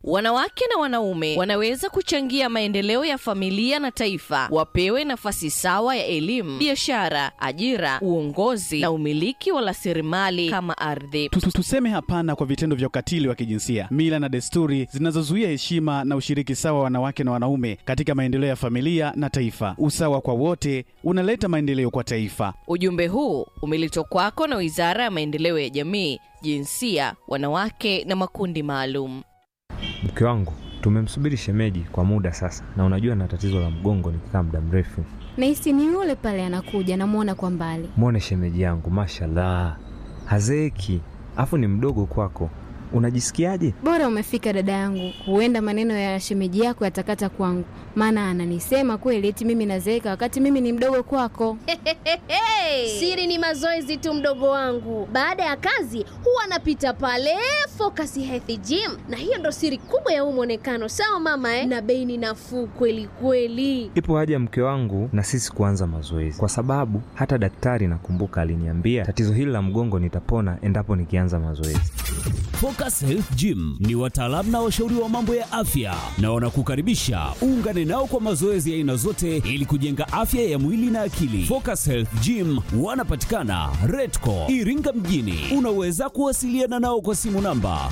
Wanawake na wanaume wanaweza kuchangia maendeleo ya familia na taifa. Wapewe nafasi sawa ya elimu, biashara, ajira, uongozi na umiliki wa rasilimali kama ardhi. Tu- tu- Tuseme hapana kwa vitendo vya ukatili wa kijinsia, mila na desturi zinazozuia heshima na ushiriki sawa wa wanawake na wanaume katika maendeleo ya familia na taifa. Usawa kwa wote unaleta maendeleo kwa taifa. Ujumbe huu umeletwa kwako na Wizara ya Maendeleo ya Jamii, Jinsia, Wanawake na Makundi Maalum. Mke wangu tumemsubiri shemeji kwa muda sasa, na unajua na tatizo la mgongo nikikaa muda mrefu. Nahisi ni yule pale anakuja, namwona kwa mbali. Mwone shemeji yangu, mashallah, hazeeki, afu ni mdogo kwako. Unajisikiaje? Bora umefika dada yangu, huenda maneno ya shemeji yako yatakata kwangu, maana ananisema kweli eti mimi nazeeka wakati mimi ni mdogo kwako. Siri ni mazoezi tu, mdogo wangu. Baada ya kazi huwa anapita pale Focus Health Gym, na hiyo ndo siri kubwa ya huu mwonekano. Sawa mama eh? Na bei ni nafuu kweli kweli. Ipo haja mke wangu na sisi kuanza mazoezi, kwa sababu hata daktari nakumbuka aliniambia tatizo hili la mgongo nitapona endapo nikianza mazoezi. Focus Health Gym ni wataalamu na washauri wa mambo ya afya na wanakukaribisha uungane nao kwa mazoezi ya aina zote ili kujenga afya ya mwili na akili. Focus Health Gym wanapatikana Redco Iringa mjini. Unaweza kuwasiliana nao kwa simu namba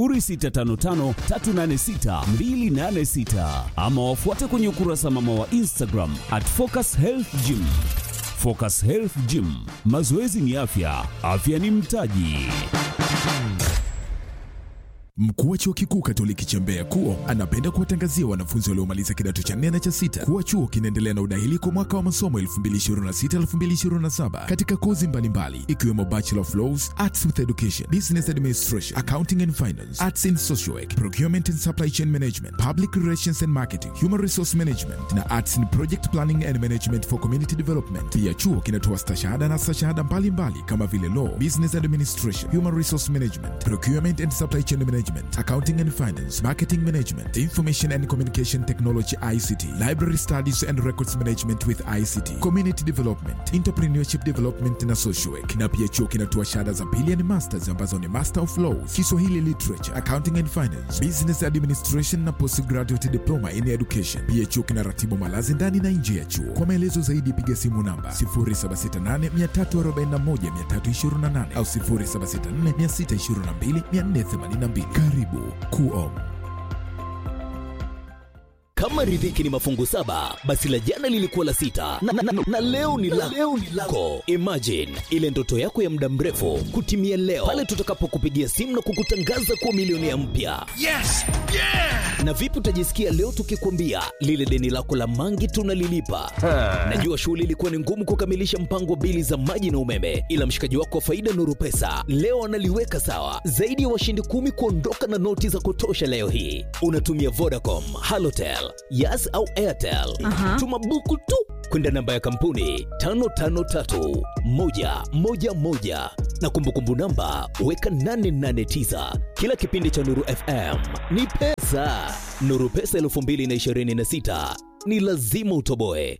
0655386286 ama wafuate kwenye ukurasa mama wa Instagram at Focus Health Gym. Focus Health Gym, mazoezi ni afya, afya ni mtaji. Mkuu wa chuo kikuu Katoliki cha Mbeya KUO anapenda kuwatangazia wanafunzi waliomaliza kidato cha nne na cha sita kuwa chuo kinaendelea na udahili kwa mwaka wa masomo 2026-2027 katika kozi mbalimbali ikiwemo Bachelor of Laws, Arts with Education, Business Administration, Accounting and Finance, Arts in Social Work, Procurement and Supply Chain Management, Public Relations and Marketing, Human Resource Management na Arts in Project Planning and Management for Community Development. Pia chuo kinatoa stashahada na stashahada mbalimbali kama vile Law, Business Administration, Human Resource Management, Procurement and Supply Chain Management, Accounting and Finance, Marketing Management, Information and Communication Technology ICT, Library Studies and Records Management with ICT, Community Development, Entrepreneurship Development na Social Work. Na pia chuo kinatoa shahada za pili ni masters ambazo ni Master of Laws, Kiswahili Literature, Accounting and Finance, Business Administration na Postgraduate Diploma in Education. Pia chuo kinaratibu malazi ndani na nje ya chuo. Kwa maelezo zaidi piga simu namba 0768341328 au 0764622482. Karibu KUO. Kama riziki ni mafungu saba, basi la jana lilikuwa la sita na, na, na, na leo ni la leo ni lako. Imagine ile ndoto yako ya muda mrefu kutimia leo pale tutakapokupigia simu na kukutangaza kuwa milionea mpya. Yes! Yeah! Na vipi utajisikia leo tukikwambia lile deni lako la mangi tunalilipa? Najua shughuli ilikuwa ni ngumu kukamilisha mpango wa bili za maji na umeme, ila mshikaji wako wa faida Nuru Pesa leo analiweka sawa. Zaidi ya washindi kumi kuondoka na noti za kutosha leo hii. Unatumia Vodacom, Halotel, Yas au Airtel. Aha. Tuma buku tu kwenda namba ya kampuni 553111 na kumbukumbu namba weka 889. Kila kipindi cha Nuru FM ni pesa. Nuru Pesa 2026 ni lazima utoboe.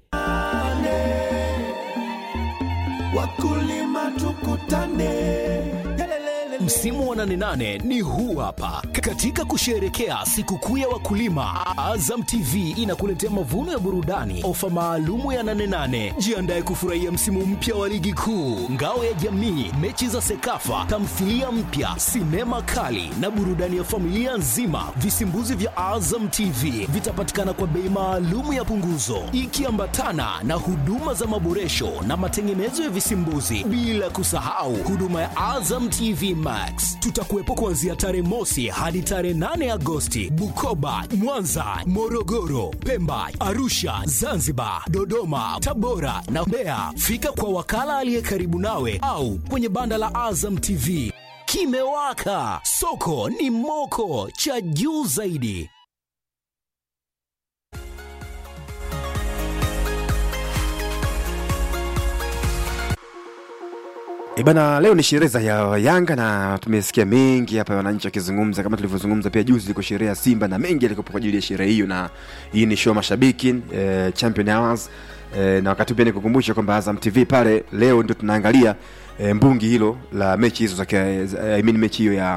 Wakulima tukutane. Msimu wa 88 ni huu hapa. Katika kusherehekea sikukuu ya wakulima, Azam TV inakuletea mavuno ya burudani, ofa maalumu ya 88. Jiandae kufurahia msimu mpya wa ligi kuu, ngao ya jamii, mechi za Sekafa, tamthilia mpya, sinema kali na burudani ya familia nzima. Visimbuzi vya Azam TV vitapatikana kwa bei maalumu ya punguzo, ikiambatana na huduma za maboresho na matengenezo ya visimbuzi, bila kusahau huduma ya Azam TV Max. Tutakuwepo kuanzia tarehe mosi hadi tarehe 8 Agosti, Bukoba, Mwanza, Morogoro, Pemba, Arusha, Zanzibar, Dodoma, Tabora na Mbeya. Fika kwa wakala aliye karibu nawe au kwenye banda la Azam TV. Kimewaka, soko ni moko, cha juu zaidi. Ibana, leo ni sherehe za ya Yanga na tumesikia mengi hapa wananchi wakizungumza, kama tulivyozungumza pia juzi liko sherehe ya Simba na mengi yalikuwa kwa ajili ya sherehe hiyo, na hii ni show mashabiki eh, Champion Hours eh, na wakati pia nikukumbusha kwamba Azam TV pale leo ndio tunaangalia eh, mbungi hilo la mechi hizo za, za I mean mechi hiyo ya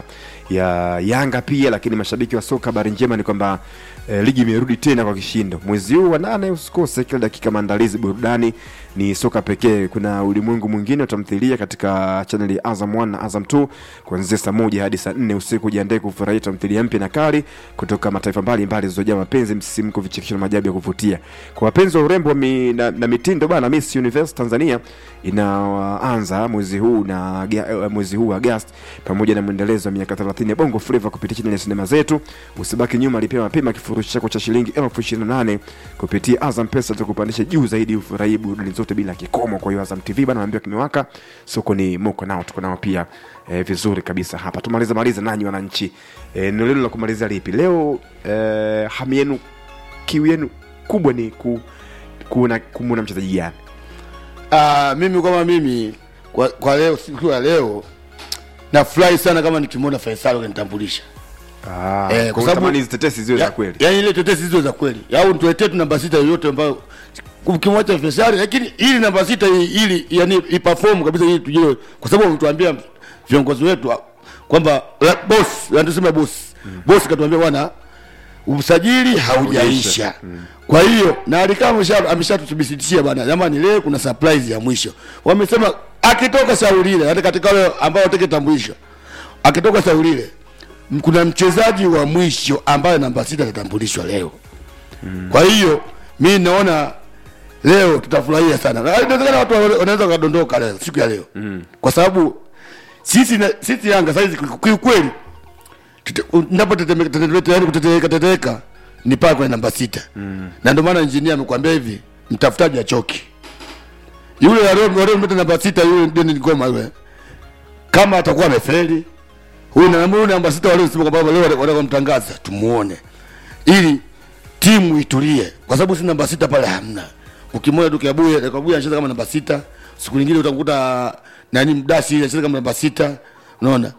ya Yanga pia, lakini mashabiki wa soka, habari njema ni kwamba eh, ligi imerudi tena kwa kishindo mwezi huu wa nane. Usikose kila dakika, maandalizi, burudani ni soka pekee. Kuna ulimwengu mwingine utamthilia katika chaneli ya Azam 1 na Azam 2 kuanzia saa moja hadi saa nne usiku. Jiandae kufurahia tamthilia mpya na kali kutoka mataifa mbalimbali zilizojaa mapenzi, msisimko, vichekesho na maajabu ya kuvutia. Kwa wapenzi wa urembo mi, na, na mitindo bana, Miss Universe Tanzania inaanza mwezi huu na aga- mwezi huu Agosti, pamoja na mwendelezo wa miaka 30 ya Bongo Flava kupitia chaneli ya sinema zetu. Usibaki nyuma, lipia mapema kifurushi chako cha shilingi elfu ishirini na nane kupitia Azam Pesa, tukupandisha juu zaidi, ufurahii burudani zote bila kikomo. Kwa hiyo Azam TV bana, naambiwa kimewaka, soko ni moko nao, tuko nao pia eh, vizuri kabisa hapa. Tumalize malize nanyi wananchi, eh, neno lenu la kumalizia lipi leo? Eh, hamu yenu kiu yenu kubwa ni ku, kuona kumwona mchezaji gani? Ah, mimi kama mimi kwa, kwa leo siku ya leo nafurahi sana kama nikimwona Faisal kanitambulisha. Ah, Eh, kwa kwa utamani sababu- hizi tetesi ziwe za Ya- kweli. Yaani ile tetesi hizo za kweli. Au tuletee tu namba sita yoyote ambayo ukimwacha Faisal lakini ili namba sita hii ili yani iperform kabisa ili tujue kwa sababu wametuambia viongozi wetu ah, kwamba la- boss, yani tuseme boss. Boss katuambia bwana usajili haujaisha. Kwa hiyo na alikaa amesha ameshatuthibitishia bwana, jamani, leo kuna surprise ya mwisho. Wamesema akitoka Saulile, hata katika wale ambao watake tambulisho, akitoka Saulile m- kuna mchezaji wa mwisho ambaye namba sita atatambulishwa leo. Kwa hiyo mi naona leo tutafurahia sana. Na Inawezekana watu wana- wanaweza wakadondoka leo siku ya leo kwa sababu sisi na, sisi Yanga saizi kiukweli napotetemeka yani kutetemeka tetemeka ni pale kwenye namba sita na ndio maana injinia amekwambia hivi mtafutaji achoki yule waliomleta namba sita yule Denis Ngoma yule kama atakuwa amefeli huyu na huyu namba sita waliosema kwamba leo wanataka kumtangaza tumuone ili timu itulie kwa sababu si namba sita pale hamna ukimwona tu Kiabuye Kiabuye anacheza kama namba sita siku nyingine utakuta nani mdasi anacheza kama namba sita unaona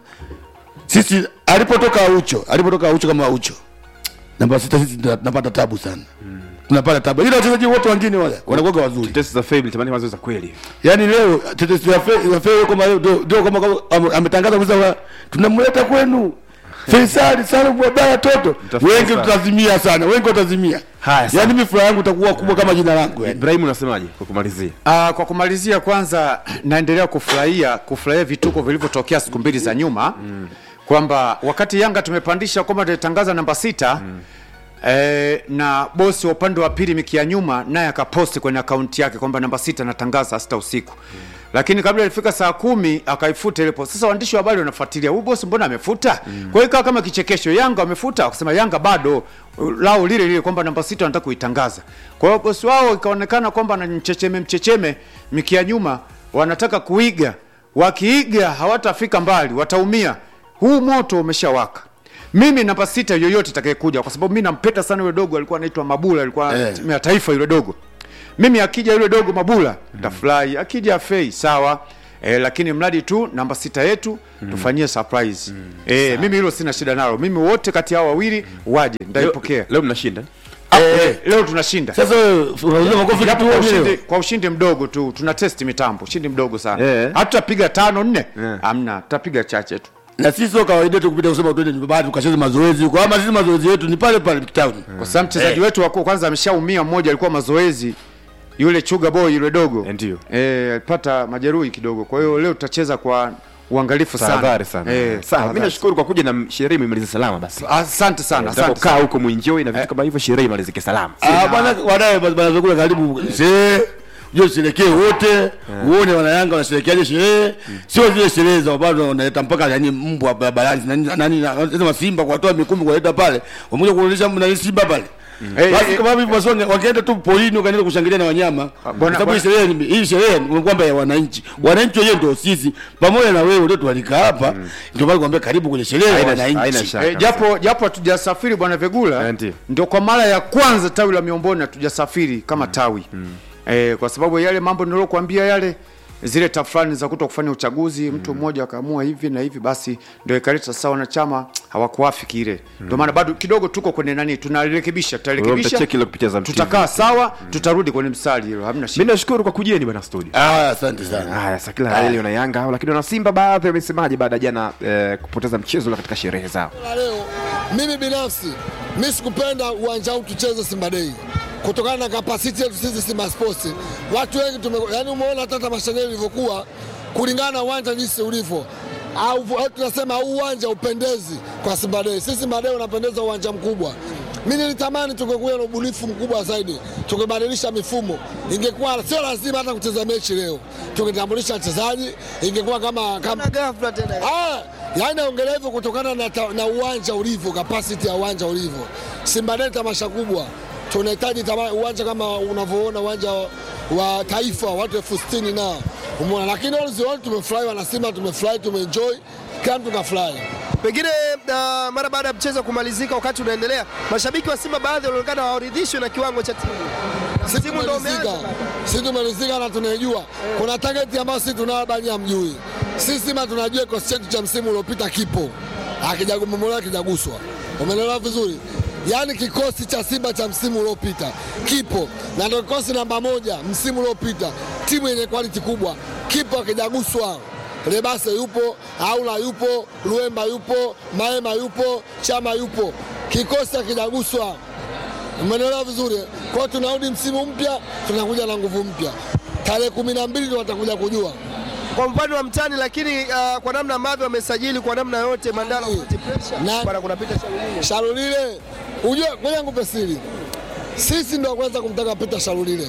sisi alipotoka Aucho, alipotoka Aucho kama Aucho, namba sita sisi tuna- tunapata tabu sana tunapata tabu, ila wachezaji wote wengine wale wanakuwa wazuri. Tetesi za Fable tamani wazo za kweli. Yani leo tetesi ya Fe- ya Fe kama leo ndio- ndio kama kama ame- ametangaza kwamba tunamleta kwenu Faisal Salum Abdalla Toto, Mtafuta wengi sana. tutazimia sana, wengi watazimia. Haya, sawa. Yani mimi furaha yangu itakuwa kubwa kama jina langu yani. Ibrahim unasemaje kwa kumalizia? Uh, kwa kumalizia kwanza naendelea kufurahia kufurahia vituko vilivyotokea siku mbili za nyuma mm. kwamba wakati Yanga tumepandisha kwamba tulitangaza namba sita mm. Eh, na bosi wa upande wa pili miki ya nyuma naye akaposti kwenye akaunti yake kwamba namba sita natangaza saa sita usiku mm. lakini kabla ilifika saa kumi akaifuta ile post. Sasa waandishi wa habari wanafuatilia huyu bosi mbona amefuta mm. kwa hiyo ikawa kama kichekesho, Yanga wamefuta, wakasema Yanga bado lao lile lile kwamba namba sita wanataka kuitangaza. Kwa hiyo bosi wao ikaonekana kwamba na mchecheme mchecheme miki ya nyuma wanataka kuiga, wakiiga hawatafika mbali, wataumia. Huu moto umeshawaka. Mimi namba sita yoyote itakayekuja, kwa sababu mimi nampenda sana yule dogo, alikuwa anaitwa Mabula, alikuwa Eh. timu ya taifa yule dogo. Mimi akija yule dogo Mabula nitafurahi, akija Fei sawa. E, lakini mradi tu namba sita yetu tufanyie surprise. E, mimi hilo sina shida nalo. Mimi wote kati yao wawili waje, nitaipokea. Leo mnashinda. Eh, leo tunashinda. Sasa wewe unauliza makofi Japo kitu kwa wewe ushindi, leo. kwa ushindi mdogo tu tuna test mitambo, ushindi mdogo sana. Eh. Hatutapiga tano nne, hamna, tutapiga chache tu. Na sisi sio kawaida yetu kupita kusema twende nyumbani tukacheze mazoezi huko. Ama sisi mazoezi yetu ni pale pale town. Kwa sababu mchezaji wetu wa kwanza ameshaumia, mmoja alikuwa mazoezi, yule chuga boy yule dogo Ndio. eh, alipata majeruhi kidogo. Kwa hiyo leo tutacheza kwa uangalifu sana. Tahadhari sana. Eh, Sawa, mimi tahadhari. nashukuru kwa kuja na sherehe imemaliza salama basi. Asante sana, asante Kaa sana. huko muenjoy na vitu kama hivyo, sherehe imalizike salama. Ah bwana wadae bwana vyakula karibu. See Uje usherekee wote, uone wanayanga wanasherekeaje sherehe. Sio zile sherehe za bado wanaleta mpaka yani mbwa barabarani nani nani wanasema Simba kuwatoa mikumi kuwaleta pale. Wamekuja kuonyesha mna Simba pale. Eh, Basi eh, kama hivi wasonge wakienda tu polini wakaenda kushangilia na wanyama. Kwa bwana- sababu hii sherehe ni- hii sherehe ni kwamba ya wananchi. Wananchi wenyewe ndio sisi pamoja na wewe ndio tualika hapa. Ndio maana kuambia karibu kwenye sherehe ya Haina- haina wananchi. shaka. Eh, japo japo hatujasafiri bwana Vegula, Eh, ndio. ndio kwa mara ya kwanza tawi la Miomboni hatujasafiri kama tawi eh, kwa sababu yale mambo nilokuambia yale zile tafrani za kuto kufanya uchaguzi mtu mmoja akaamua hivi na hivi basi ndio ikaleta sasa wanachama hawakuafiki ile ndio maana bado kidogo tuko kwenye nani tunarekebisha tutarekebisha mtacheki ile kupitia Azam TV. tutakaa sawa tutarudi kwenye mstari hilo hamna shida mi nashukuru kwa kujeni bwana studio Ah, asante sana. haya sa kila hali wana yanga hao lakini wana simba baadhi wamesemaje baada ya jana eh, kupoteza mchezo ule katika sherehe zao la leo mimi binafsi mi sikupenda uwanja huu tucheze Simba Day kutokana na kapasiti yetu sisi Simba Sports. Watu wengi tume, yani umeona hata tamasha lenyewe lilivyokuwa kulingana na uwanja jinsi ulivyo au au tunasema huu uwanja upendezi kwa Simba Day. Sisi Simba Day unapendeza uwanja mkubwa. Mimi nilitamani tungekuwa na ubunifu mkubwa zaidi, tungebadilisha mifumo. Ingekuwa sio lazima hata kucheza mechi leo, tungetambulisha wachezaji, ingekuwa kama kama ghafla tena. Ah, yani naongelea hivyo kutokana na, ta, na uwanja ulivyo, capacity ya uwanja ulivyo. Simba Day tamasha kubwa, tunahitaji tama- uwanja kama unavyoona uwanja wa Taifa, watu elfu sitini na umeona, lakini all the all tumefurahi, wana Simba tumefurahi, tumeenjoy, kila mtu kafurahi. Pengine uh, mara baada ya mchezo kumalizika, wakati unaendelea, mashabiki wa Simba baadhi walionekana hawaridhishwi na kiwango cha timu. Sisi Timu ndio tumeridhika, sisi tumeridhika na tunaijua. Kuna target ambayo sisi tunao bali hamjui. Sisi Simba tunajua kikosi chetu cha msimu uliopita kipo, akijagumomolewa akijaguswa, umeelewa vizuri. Yaani kikosi cha Simba cha msimu uliopita kipo na ndio kikosi namba moja msimu uliopita, timu yenye quality kubwa, kipo akijaguswa. Lebase yupo, Aula yupo, Luemba yupo, Maema yupo, Chama yupo, kikosi akijaguswa Umeelewa vizuri? Kwa hiyo tunarudi msimu mpya, tunakuja na nguvu mpya. Tarehe kumi na mbili ndio watakuja kujua kwa upande wa mtani, lakini uh, kwa namna ambavyo wamesajili kwa namna yote, Mandala upate pressure bwana, kunapita Shalulile. Shalulile. Ujue, ngoja nikupe siri, sisi ndio kwanza kumtaka Peter Shalulile.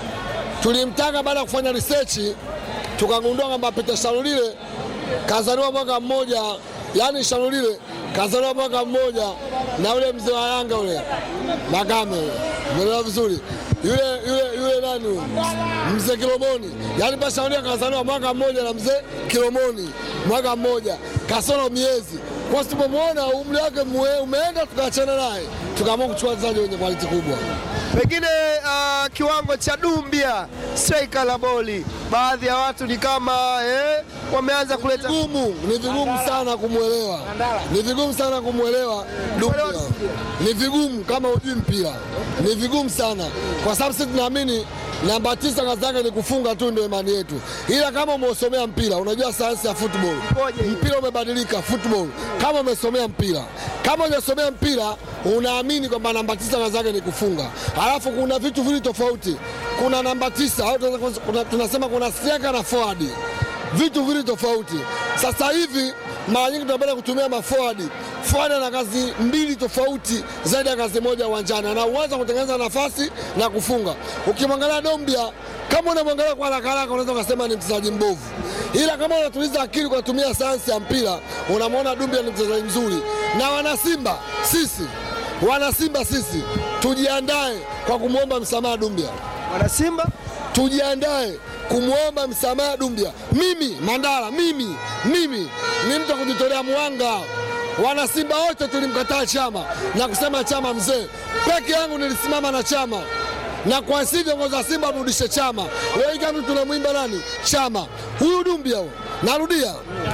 Tulimtaka baada ya kufanya research, tukagundua kwamba Peter Shalulile kazaliwa mwaka mmoja, yani Shalulile kazaliwa mwaka mmoja na ule mzee wa Yanga ule Makame, ule. umeelewa vizuri yule yule yule nani huyu? mzee Kilomoni, yani pa Shalulile kazaliwa mwaka mmoja na mzee Kilomoni mwaka mmoja kasoro miezi kwa sababu tumemwona umri wake mwe- umeenda, tukaachana naye, tukaamua kuchukua wachezaji wenye quality kubwa. Pengine uh, kiwango cha Dumbia striker la boli, baadhi ya watu ni kama eh, wameanza kuleta vigumu, ni vigumu sana kumwelewa, ni vigumu sana kumwelewa Dumbia, ni vigumu kama hujui mpira, ni vigumu sana kwa sababu sisi tunaamini namba tisa kazi yake ni kufunga tu, ndio imani yetu, ila kama umeusomea mpira, unajua sayansi ya football, mpira umebadilika football. Kama umesomea mpira, kama hujasomea mpira, unaamini kwamba namba tisa kazi yake ni kufunga, alafu kuna vitu vili tofauti. Kuna namba tisa au tunaweza- kuna- tunasema kuna striker na forward vitu vili tofauti. Sasa hivi mara nyingi tunapenda kutumia maforward. Forward ana kazi mbili tofauti zaidi ya kazi moja uwanjani, ana uwezo wa kutengeneza nafasi na kufunga. Ukimwangalia Dombia, kama unamwangalia kwa haraka haraka, unaweza ukasema ni mchezaji mbovu, ila kama unatuliza akili kwa kutumia sayansi ya mpira, unamwona Dumbia ni mchezaji mzuri. Na wanasimba sisi, wanasimba sisi, tujiandae kwa kumwomba msamaha Dumbia. Wanasimba tujiandae kumwomba msamaha Dumbia. Mimi Mandala, mimi mimi ni mtu wa kujitolea mwanga. Wanasimba wote tulimkataa Chama na kusema Chama mzee. Peke yangu nilisimama na Chama na kwa sisi viongozi wa Simba warudishe Chama. Leo hii kama tunamwimba nani? Chama. Huyu Dumbia huyu. Narudia,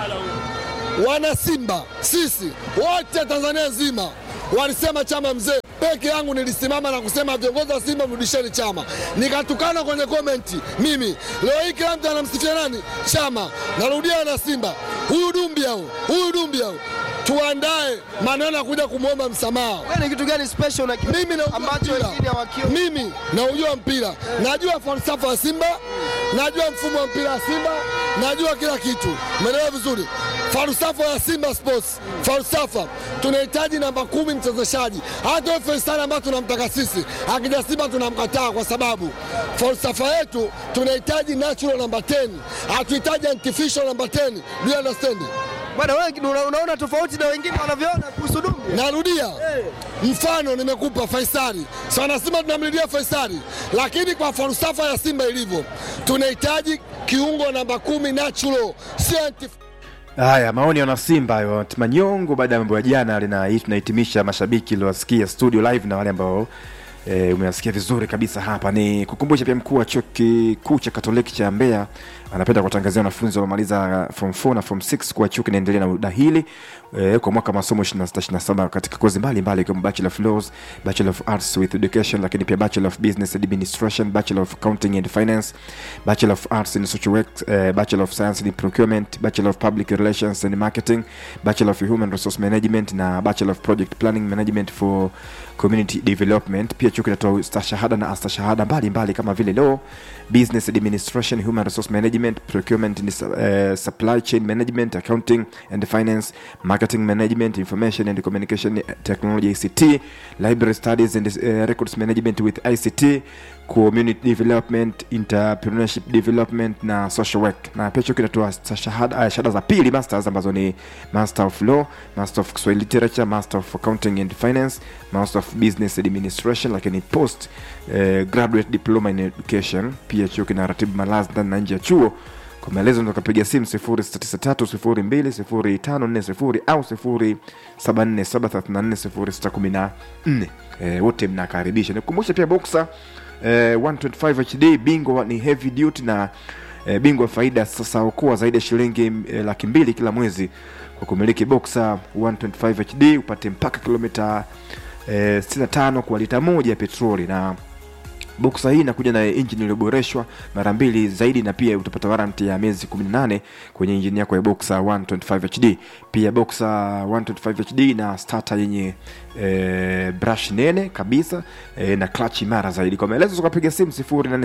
wana Simba sisi wote Tanzania nzima walisema Chama mzee. Peke yangu nilisimama na kusema viongozi wa Simba mrudisheni Chama, nikatukana kwenye komenti mimi. Leo hii kila mtu anamsifia nani? Chama. Narudia na Simba, huyu Dumbia huyu, huyu Dumbia huyu tuandae maneno ya kuja kumwomba msamaha. ni kitu gani special na mimi na ambacho wengine hawakioni? mimi naujua mpira, najua falsafa ya Simba, najua mfumo wa mpira wa Simba, najua kila kitu. Umeelewa vizuri? Falsafa ya Simba Sports, falsafa tunahitaji namba kumi mchezeshaji. Hata huyo Faisal ambayo tunamtaka sisi, akija Simba tunamkataa kwa sababu falsafa yetu tunahitaji natural namba 10, hatuhitaji artificial namba 10. Do you understand? Bwana wewe una- unaona tofauti na wengine wanavyoona kuhusu Dumbia. Narudia mfano nimekupa Faisali. Sana Simba tunamlilia Faisali, lakini kwa falsafa ya Simba ilivyo, tunahitaji kiungo namba kumi natural, sio anti haya maoni ya wanasimba hayo manyongo baada ya mambo ya jana lina hii tunahitimisha mashabiki iliowasikia studio live na wale ambao E, umeasikia vizuri kabisa hapa. Ni kukumbusha pia mkuu wa chuo kikuu cha Katoliki cha Mbeya anapenda kuwatangazia wanafunzi wamaliza form 4 na form 6 kuwa chuo kinaendelea na udahili e, kwa mwaka wa masomo 26 katika kozi mbalimbali ikiwemo Bachelor of Laws, Bachelor of Arts with Education, lakini pia Bachelor of Business Administration, Bachelor of Accounting and Finance, Bachelor of Arts in Social Work, eh, Bachelor of Science in Procurement, Bachelor of Public Relations and Marketing, Bachelor of Human Resource Management na Bachelor of Project Planning Management for Community Development. Pia chuo kinatoa stashahada na astashahada mbalimbali kama vile Law, Business Administration, Human Resource Management, Procurement and uh, Supply Chain Management, Accounting and Finance, Marketing Management, Information and Communication Technology ICT, Library Studies and uh, Records Management with ICT, Community Development, Entrepreneurship Development na Social Work. Na pia chuo kinatoa shahada, uh, shahada za pili masters ambazo ni Master of Law, Master of Kiswahili Literature, Master of Accounting and Finance, Master of Business Administration, lakini post uh, graduate diploma in education. Pia chuo kinaratibu malazi ndani na nje ya chuo. Kwa maelezo unaweza kupiga simu 0693020540 au 0747340614. Eh, wote mnakaribisha. Nikukumbusha pia Boxer eh, 125 HD bingwa ni heavy duty na eh, bingwa faida sasa okoa zaidi ya shilingi eh, laki mbili kila mwezi kwa kumiliki Boxer 125 HD upate mpaka kilomita eh, 65 kwa lita moja ya petroli na boksa hii inakuja na injini iliyoboreshwa mara mbili zaidi na pia utapata waranti ya miezi 18 kwenye injini yako ya boxer 125 hd pia boxer 125 hd na starter yenye e, brush nene kabisa e, na clutch imara zaidi kwa maelezo tukapiga simu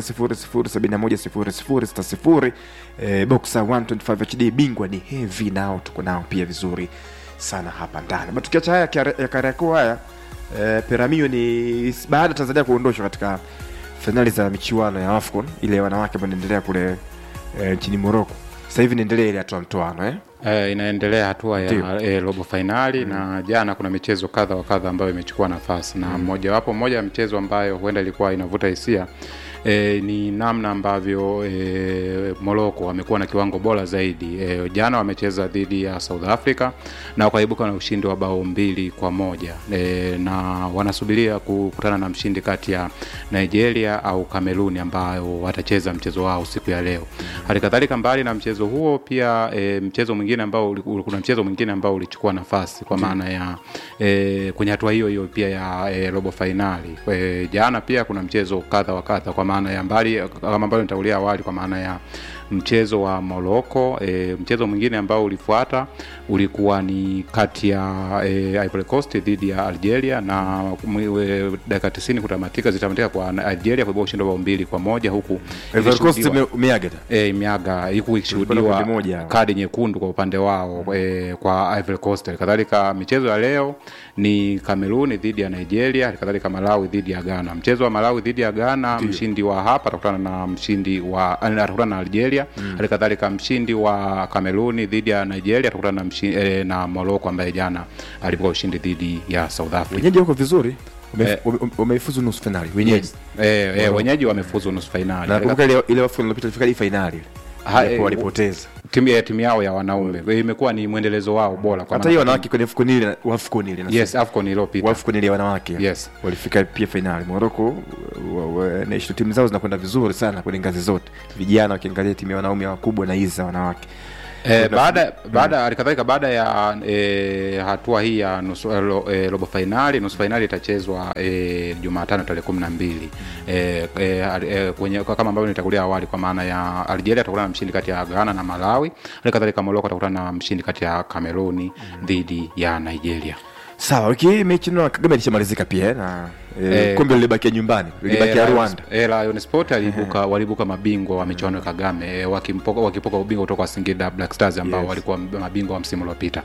0800710060 e, boxer 125 hd bingwa ni heavy nao tuko nao pia vizuri sana hapa ndani matukiacha haya ya kariakoo haya e, peramio ni baada ya tanzania kuondoshwa katika fainali za michuano ya afcon ile ya wanawake ambayo inaendelea kule e, nchini moroko sasa hivi inaendelea ile hatua mtoano eh? Eh, inaendelea hatua Ndio. ya e, robo fainali mm. na jana kuna michezo kadha wa kadha ambayo imechukua nafasi na Mm. mojawapo moja ya michezo ambayo huenda ilikuwa inavuta hisia E, ni namna ambavyo e, Morocco wamekuwa na kiwango bora zaidi. E, jana wamecheza dhidi ya South Africa na wakaibuka na ushindi wa bao mbili kwa moja e, na wanasubiria kukutana na mshindi kati ya Nigeria au Kameruni ambayo watacheza mchezo wao siku ya leo. Hali kadhalika mbali na mchezo huo pia e, mchezo mwingine ambao uli- uli- kuna mchezo mwingine ambao ulichukua nafasi kwa maana ya e, kwenye hatua hiyo hiyo pia ya e, robo fainali. E, jana pia kuna mchezo kadha wa kadha kwa maana ya mbali kama ambavyo nitaulia awali kwa maana ya mchezo wa Morocco. E, mchezo mwingine ambao ulifuata ulikuwa ni kati ya e, Ivory Coast dhidi ya Algeria na mwi- e, dakika 90 kutamatika zitamatika kwa Algeria kuibua ushindi wa bao mbili kwa moja huku Ivory Coast ikishuhudiwa- ime- umeaga e, imeaga huku Kulikuwa na ikishuhudiwa kundi moja. kadi nyekundu kwa upande wao e, kwa Ivory Coast. Kadhalika michezo ya leo ni Kameruni dhidi ya Nigeria, kadhalika Malawi dhidi ya Ghana. Mchezo wa Malawi dhidi ya Ghana, mshindi wa hapa atakutana na mshindi wa atakutana na Algeria, Mm. hali kadhalika mshindi wa Kameruni dhidi ya Nigeria atakutana na mshindi, e, na Morocco ambaye jana alipoka ushindi dhidi ya South Africa. wenyeji wako vizuri Wame- Eh. wame- wameifuzu nusu fainali wenyeji Yes. Eh, eh, wenyeji wamefuzu nusu fainali. nakumbuka ile ile AFCON iliyopita ilifika hadi fainali Ha, Japo eh, walipoteza timu ya timu yao ya wanaume Eh, imekuwa ni mwendelezo wao bora kwa hata hiyo maana- wanawake kwenye AFCON ile AFCON ile nasema. Yes, AFCON iliyopita. AFCON ile ya wanawake Yes. walifika pia fainali Morocco wa- wa- na ishu timu zao zinakwenda vizuri sana kwenye ngazi zote vijana wakiangalia timu ya wanaume wakubwa na hizi za wanawake Eh, Kuna- baada baada halikadhalika baada ya eh, hatua hii ya nusu eh, ro- eh, robo fainali nusu fainali itachezwa eh, Jumatano tarehe kumi na mbili eh, eh, al- eh, kwenye kwa- kama ambavyo nitakulia awali kwa maana ya Algeria atakutana na mshindi kati ya Ghana na Malawi, halikadhalika Morocco atakutana na mshindi kati ya Kameruni dhidi ya Nigeria. sawa wiki hii mechi na Kagame ilishamalizika pia eh, na eh, Eh, kombe lilibakia nyumbani lilibakia Eh, Rwanda Eh, Lion Sport aliibuka waliibuka mabingwa wa michuano ya Kagame eh, wakimpoka wakipoka ubingwa kutoka kwa Singida Black Stars ambao Yes. walikuwa mabingwa wa msimu uliopita.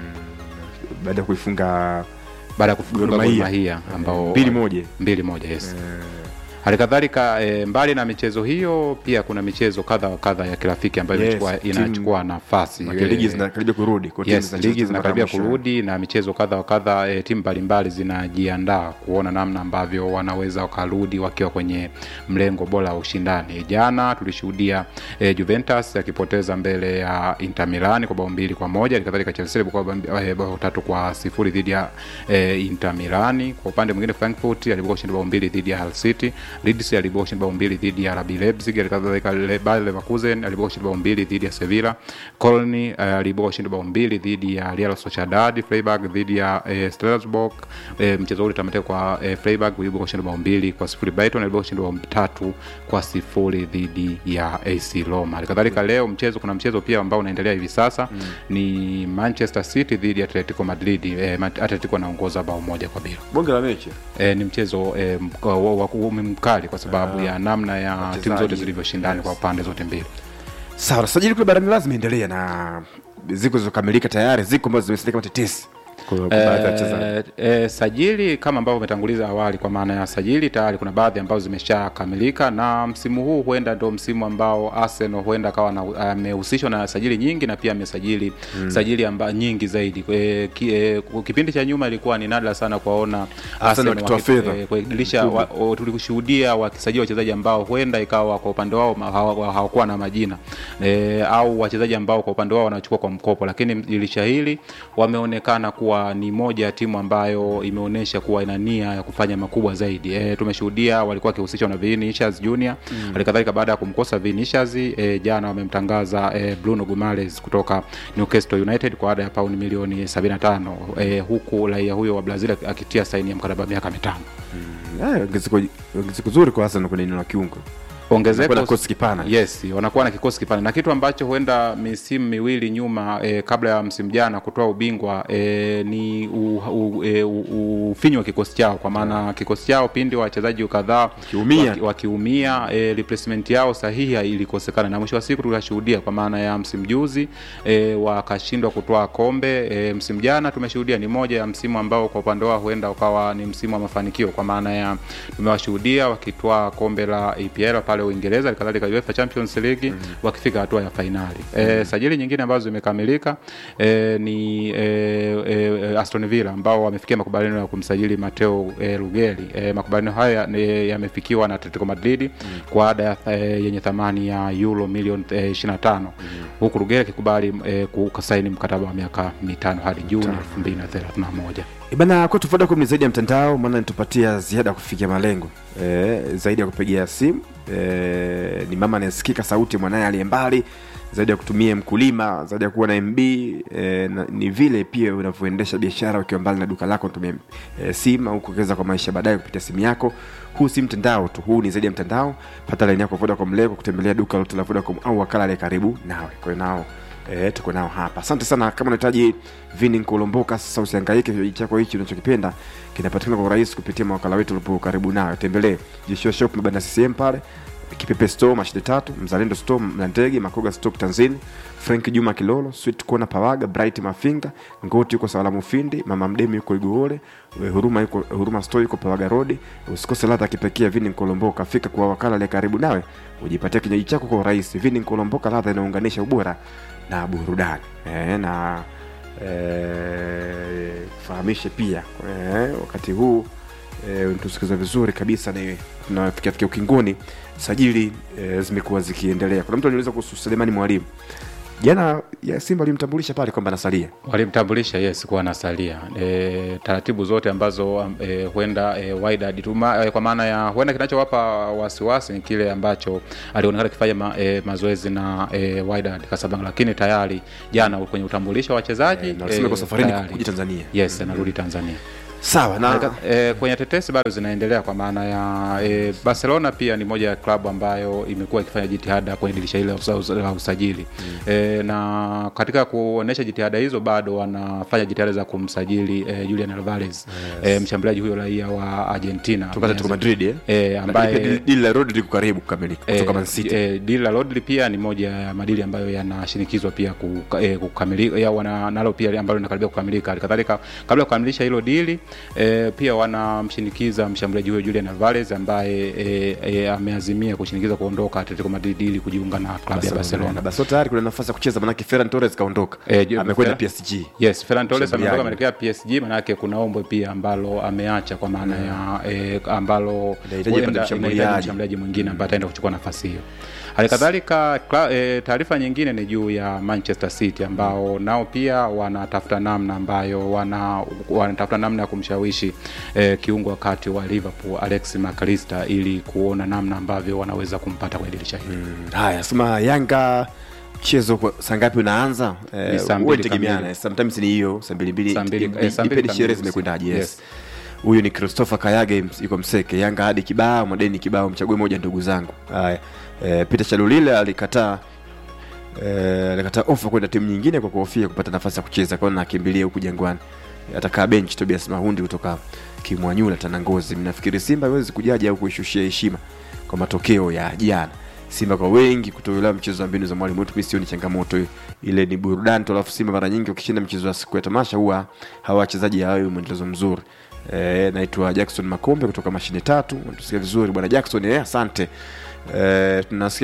baada ya kuifunga baada ya kufunga Gor Gor Mahia. Mahia ambao mbili moja mbili moja yes. Halikadhalika e, mbali na michezo hiyo pia kuna michezo kadha wa kadha ya kirafiki ambayo Yes, inachukua, timu- inachukua nafasi Maana ligi Eh, zinakaribia kurudi, kwa timu yes, zinacheza ligi mara ya zinakaribia mwisho. kurudi na michezo kadha wa kadha e, timu mbalimbali zinajiandaa kuona namna ambavyo wanaweza wakarudi wakiwa kwenye mlengo bora wa ushindani. Jana tulishuhudia e, Juventus akipoteza mbele ya Inter Milan kwa bao mbili kwa moja, halikadhalika Chelsea ilikuwa bao eh, bao tatu kwa sifuri dhidi ya e, Inter Milani. Kwa upande mwingine Frankfurt alibuka ushindi bao mbili dhidi ya Hull City, Leeds alibuka ushindi bao mbili dhidi ya RB Leipzig, halikadhalika Le- Bayer Leverkusen alibuka ushindi bao mbili dhidi ya Sevilla, Colony eh, alibuka ushindi bao mbili dhidi ya Real Sociedad, Freiburg dhidi ya eh, Strasbourg. Eh, mchezo ule utamatika kwa eh, Freiburg ulibuka ushindi bao mbili kwa sifuri. Brighton alibuka ushindi bao tatu kwa sifuri dhidi ya AC Roma. Halikadhalika leo mchezo kuna mchezo pia ambao unaendelea hivi sasa mm. ni Manchester City dhidi ya Atletico Madrid. Eh, Ma- Atletico anaongoza bao moja kwa bila. bonge la mechi E, ni mchezo e, mka- wa- wa- wa- mkali kwa sababu Ah, ya namna ya timu wachezaji. zote zilivyoshindana kwa pande zote mbili. sawa sajili kule barani lazima endelea na ziko zilizokamilika tayari ziko ambazo zimesalia kama tetesi kwa kwa baadhi ya wachezaji Eh, eh, sajili kama ambavyo umetanguliza awali, kwa maana ya sajili tayari kuna baadhi ambazo zimeshakamilika, na msimu huu huenda ndo msimu ambao Arsenal huenda akawa na- amehusishwa na sajili nyingi na pia amesajili Mm. sajili amba, nyingi zaidi. E, ki, e, kipindi cha nyuma ilikuwa ni nadra sana kuwaona Arsenal wakitoa waki- fedha. eh, kwa dirisha Kubwa. wa- o- tulikushuhudia wakisajili wachezaji ambao huenda ikawa kwa upande wao ma- hawa- hawakuwa na majina e, au wachezaji ambao kwa upande wao wanachukua kwa mkopo, lakini dirisha hili wameonekana kuwa ni moja ya timu ambayo imeonyesha kuwa ina nia ya kufanya makubwa zaidi. E, tumeshuhudia walikuwa wakihusishwa na Vinicius Junior Mm. halikadhalika baada ya kumkosa Vinicius e, jana wamemtangaza e, Bruno Guimaraes kutoka Newcastle United kwa ada ya pauni milioni 75 e, huku raia huyo wa Brazil akitia saini ya mkataba wa miaka mitano. Eh, ongezeko ongezeko zuri kwa Arsenal kwenye eneo la kiungo ongezeko Wanakuwa na kikosi kipana yes wanakuwa na kikosi kipana na kitu ambacho huenda misimu miwili nyuma e, kabla ya msimu jana kutoa ubingwa e, ni u, u, e, u, ufinyu wa kikosi chao kwa maana kikosi chao pindi wachezaji kadhaa Wakiumia. waki- wakiumia e, replacement yao sahihi ilikosekana na mwisho wa siku tukashuhudia kwa maana ya msimu juzi e, wakashindwa kutoa kombe e, msimu jana tumeshuhudia ni moja ya msimu ambao kwa upande wao huenda ukawa ni msimu wa mafanikio kwa maana ya tumewashuhudia wakitwaa kombe la EPL pale Uingereza kadhalika UEFA Champions League mm. wakifika hatua ya fainali e, sajili nyingine ambazo zimekamilika e, ni e, e, Aston Villa ambao wamefikia makubaliano ya kumsajili Mateo e, Rugeri e, makubaliano haya ni- yamefikiwa na Atletico Madrid mm. kwa ada ya, e, yenye thamani ya euro milioni e, 25 mm. huku Rugeri akikubali e, kusaini mkataba wa miaka mitano hadi Juni 2031 bana kwetu Vodacom ni zaidi ya mtandao maana nitupatia ziada ya kufikia malengo e, zaidi ya kupigia simu e, ni mama anayesikika sauti ya mwanaye aliye mbali zaidi ya kutumia mkulima zaidi ya kuwa na mb e, na, ni vile pia unavyoendesha biashara ukiwa mbali na duka lako unatumia e, simu au kuwekeza kwa maisha baadaye kupitia simu yako huu si mtandao tu huu ni zaidi ya mtandao pata laini yako Vodacom leo kwa kutembelea duka lote la Vodacom au wakala aliye karibu nawe kwa hiyo nao E, tuko nao hapa asante sana kama unahitaji vini nkulomboka sasa usiangaike kinywaji chako hichi unachokipenda kinapatikana kwa urahisi kupitia mawakala wetu ulipo karibu nayo tembelee jeshua shop mabanda ccm pale kipepe store mashine tatu mzalendo store mlandege makoga stock tanzini frank juma kilolo sweet kona pawaga bright mafinga ngoti yuko salamu findi mama mdemi yuko igoole We, huruma yuko huruma store yuko pawaga rodi usikose ladha ya kipekee ya vini nkolomboka fika kwa wakala aliye karibu nawe ujipatia kinywaji chako kwa urahisi vini nkolomboka ladha inaunganisha ubora na burudani e, na e, fahamishe pia e, wakati huu e, tusikiza vizuri kabisa ni tunafikia fikia ukingoni sajili e, zimekuwa zikiendelea kuna mtu aniuliza kuhusu selemani mwalimu jana ya simba alimtambulisha pale kwamba anasalia walimtambulisha yes kuwa anasalia e, taratibu zote ambazo e, huenda e, Wydad tuma, e, kwa maana ya huenda kinachowapa wasiwasi ni kile ambacho alionekana akifanya ma, e, mazoezi na e, Wydad Casablanca, lakini tayari jana kwenye utambulisho wa wachezaji na alisema yuko safarini tayari. kuja Tanzania. yes anarudi Tanzania sawa na e, kwenye tetesi bado zinaendelea kwa maana ya e, Barcelona pia ni moja ya klabu ambayo imekuwa ikifanya jitihada kwenye dirisha hili la usa- usa- la usajili mm. e, na katika kuonesha jitihada hizo bado wanafanya jitihada za kumsajili e, Julian Alvarez yes. e, mshambuliaji huyo raia wa Argentina Kutoka Atletico Madrid, eh? e, Lakini ambaye pia dili la Rodri liko karibu kukamilika kutoka Man City. E, dili la Rodri pia ni moja ya madili ambayo yanashinikizwa pia kuka- eh, kukamilika ya wana nalo pia ambalo linakaribia kukamilika. Halikadhalika kabla ya kukamilisha hilo dili e, pia wanamshinikiza mshambuliaji huyo Julian Alvarez ambaye e, e, ameazimia kushinikiza kuondoka Atletico Madrid ili kujiunga na klabu ya Barcelona. basi tayari kuna nafasi ya kucheza manake Ferran Torres kaondoka Eh, ju- amekwenda Ferran- PSG Yes, Ferran Torres Mshambuliaji. ametoka ameelekea PSG, manake kuna ombwe pia ambalo ameacha kwa maana ya eh, ambalo Inahitaji huenda apate mshambuliaji. inahitaji mshambuliaji mwingine ambaye ataenda kuchukua nafasi hiyo. Hali kadhalika kla- eh, taarifa nyingine ni juu ya Manchester City ambao nao pia wanatafuta namna ambayo wana wanatafuta namna ya kumshawishi eh, kiungo wakati wa Liverpool Alex McAllister ili kuona namna ambavyo wanaweza kumpata kwa dirisha hili. haya sema yanga mchezo kwa- saa ngapi unaanza Ni saa mbili huwa tegemeana kamili. sometimes ni hiyo saa mbili mbili Saa mbili- Ipe- eh, saa mbili ipeni kamili sherehe usiku. zimekwendaje yes Yes. huyu ni christopher kayage ms- yuko mseke yanga hadi kibao madeni kibao mchague moja ndugu zangu haya e, peter chalulile alikataa Eh, alikataa ofa kwenda timu nyingine kwa kuhofia kupata nafasi ya kucheza kwa hiyo nakimbilia huku jangwani atakaa bench tobias mahundi kutoka kimwanyula tanangozi mnafikiri simba haiwezi kujaja au kuishushia heshima kwa matokeo ya jana simba kwa wengi kutoelewa mchezo wa mbinu za mwalimu wetu mi sioni changamoto hiyo. ile ni burudani tu alafu simba mara nyingi ukishinda mchezo wa siku ya tamasha huwa hawa wachezaji hawawi mwendelezo mzuri e, naitwa jackson makombe kutoka mashine tatu tusikia vizuri bwana jackson eh, asante e, tunasikia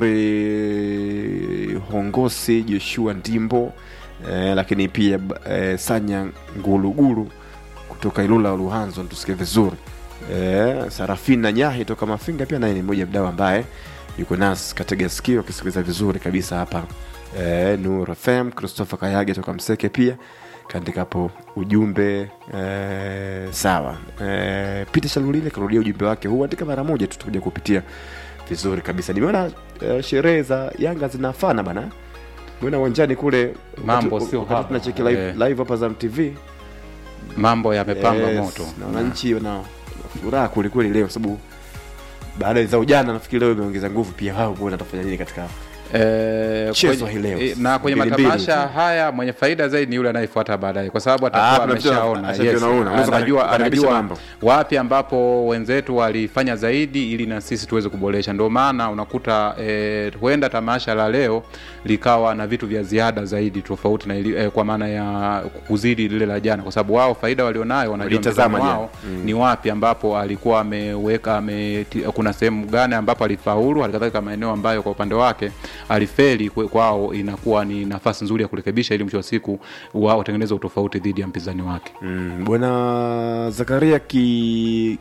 vizuri hongosi joshua ndimbo e, lakini pia e, sanya ngulugulu kutoka ilula luhanzo tusikie vizuri e, sarafina nyahi toka mafinga pia naye ni mmoja mdau ambaye yuko nasi katega sikio akisikiliza vizuri kabisa hapa e, nur fm christopher kayage toka mseke pia kaandika hapo ujumbe e, sawa e, peter shalulile karudia ujumbe wake huu andika mara moja tu tutakuja kupitia vizuri kabisa nimeona e, sherehe za yanga zinafana bana mwena uwanjani kule Mambo wakati- sio wakati haba. tunacheki live, Eh. live hapa za mtv Mambo yamepamba Yes, moto. na wananchi wana furaha kwelikweli leo sababu baada za ujana nafikiri leo imeongeza nguvu pia wao kuona atafanya nini katika Eh, Mchezo kwenye- hii leo. eh, na kwenye Mbili mbili matamasha tu. haya mwenye faida zaidi ni yule anayefuata baadaye kwa sababu Ah, atakuwa kuna mtu ameshaona ashaviona, yes, una. Unaweza anajua, kukaribisha anajua mambo. wapi ambapo wenzetu walifanya zaidi ili na sisi tuweze kuboresha ndio maana unakuta eh, huenda tamasha la leo likawa na vitu vya ziada zaidi tofauti na ili, eh, kwa maana ya kuzidi lile la jana kwa sababu wao faida walionayo wanajua Walitazama mtazamo jana. wao Mm. ni wapi ambapo alikuwa ameweka ame, kuna sehemu gani ambapo alifaulu halikadhalika maeneo ambayo kwa upande wake alifeli kwe- kwao inakuwa ni nafasi nzuri ya kurekebisha ili mwisho wa siku wao watengeneze utofauti dhidi ya mpinzani wake mm, bwana zakaria ki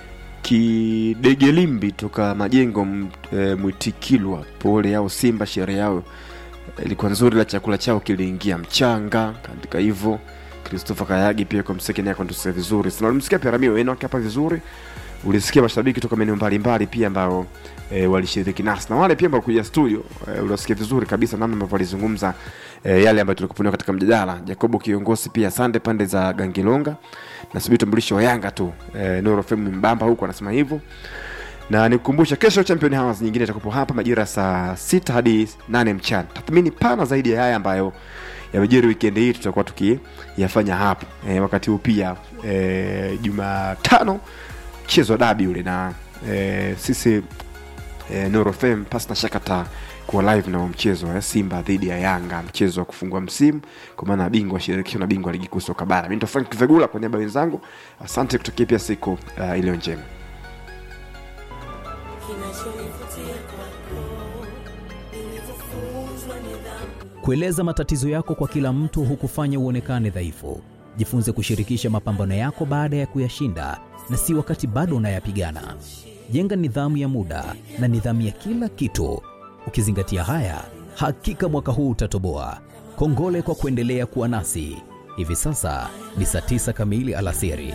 kidegelimbi toka majengo m- e, mwitikilwa pole yao simba sherehe yao ilikuwa nzuri la chakula chao kiliingia mchanga kaandika hivyo christopher kayagi pia kwa mseke naye akantusia vizuri sana ulimsikia pia ramio wenu hapa vizuri ulisikia mashabiki toka maeneo mbalimbali pia ambao e, walishiriki nasi na wale pia ambao kuja studio e, unasikia vizuri kabisa namna ambavyo walizungumza e, yale ambayo tulikupunua katika mjadala jacobo kiongozi pia sande pande za gangilonga nasubiri utambulisho wa yanga tu e, norofem mbamba huku anasema hivyo na nikukumbusha kesho champion hours nyingine itakupo hapa majira ya saa sita hadi nane mchana tathmini pana zaidi ya haya ambayo yamejiri wikendi hii tutakuwa tukiyafanya hapa e, wakati huu pia e, jumatano mchezo wa dabi ule na e, sisi e, norofem pasi na shaka ta kuwa live na huo mchezo wa simba dhidi ya yanga mchezo wa kufungua msimu kwa maana bingwa wa shirikisho na bingwa wa ligi kuu soka bara mi ndo frank vegula kwa niaba ya wenzangu asante kutokea pia siku uh, iliyo njema Kueleza matatizo yako kwa kila mtu hukufanya uonekane dhaifu. Jifunze kushirikisha mapambano yako baada ya kuyashinda na si wakati bado unayapigana. Jenga nidhamu ya muda na nidhamu ya kila kitu. Ukizingatia haya, hakika mwaka huu utatoboa. Kongole kwa kuendelea kuwa nasi. Hivi sasa ni saa tisa kamili alasiri.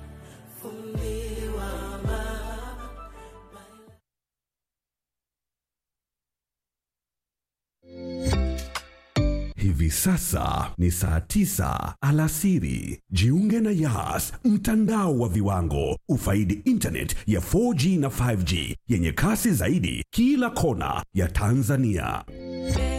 Hivi sasa ni saa tisa alasiri. Jiunge na Yas, mtandao wa viwango. Ufaidi internet ya 4G na 5G yenye kasi zaidi kila kona ya Tanzania.